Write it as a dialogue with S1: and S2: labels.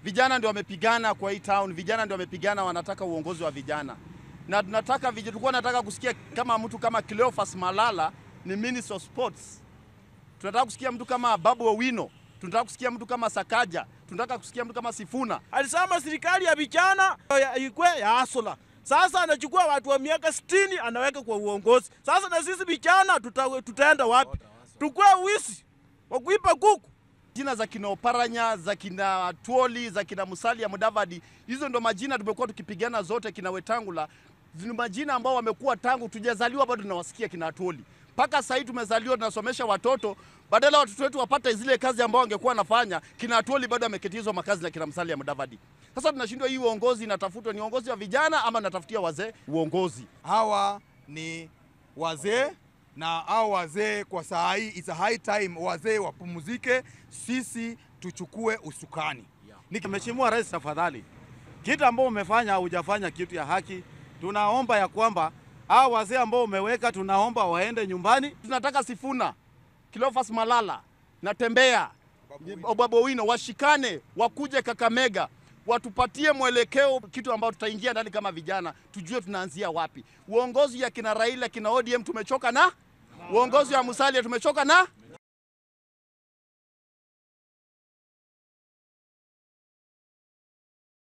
S1: vijana ndio wamepigana kwa hii town, vijana ndio wamepigana, wanataka uongozi wa vijana, na tunataka vijana, tulikuwa nataka kusikia kama mtu kama Cleophas Malala ni Minister of Sports, tunataka kusikia mtu kama Babu Owino, tunataka kusikia mtu kama Sakaja, tunataka kusikia mtu kama Sifuna.
S2: Alisema serikali ya vijana ya- ikwe ya asola. Sasa anachukua watu wa miaka 60 anaweka kwa uongozi. Sasa na sisi vijana tuta, tutaenda wapi? Tukue wisi wa kuipa kuku.
S1: Jina za kina Oparanya, za kina Tuoli, za kina Musalia Mudavadi, hizo ndo majina tumekuwa tukipigana zote, kina Wetangula, ni majina ambao wamekuwa tangu tujazaliwa bado tunawasikia kina Tuoli. Mpaka sasa hivi tumezaliwa tunasomesha watoto, badala watoto wetu wapate zile kazi ambao wangekuwa wanafanya, kina Tuoli bado ameketi hizo makazi na kina Musalia Mudavadi. Sasa tunashindwa hii uongozi inatafutwa ni uongozi wa vijana ama natafutia wazee uongozi?
S3: hawa ni wazee na hao wazee kwa saa hii it's a high time wazee wapumzike, sisi tuchukue usukani.
S4: Mheshimiwa Rais, tafadhali, kitu ambao umefanya hujafanya kitu ya haki. Tunaomba ya kwamba hao wazee ambao umeweka, tunaomba waende nyumbani.
S1: tunataka Sifuna, Cleophas Malala na Tembea, Babu Owino washikane, wakuje Kakamega, watupatie mwelekeo, kitu ambao tutaingia ndani kama vijana, tujue tunaanzia wapi. Uongozi ya kina Raila, kina ODM tumechoka na uongozi wa Musalia tumechoka na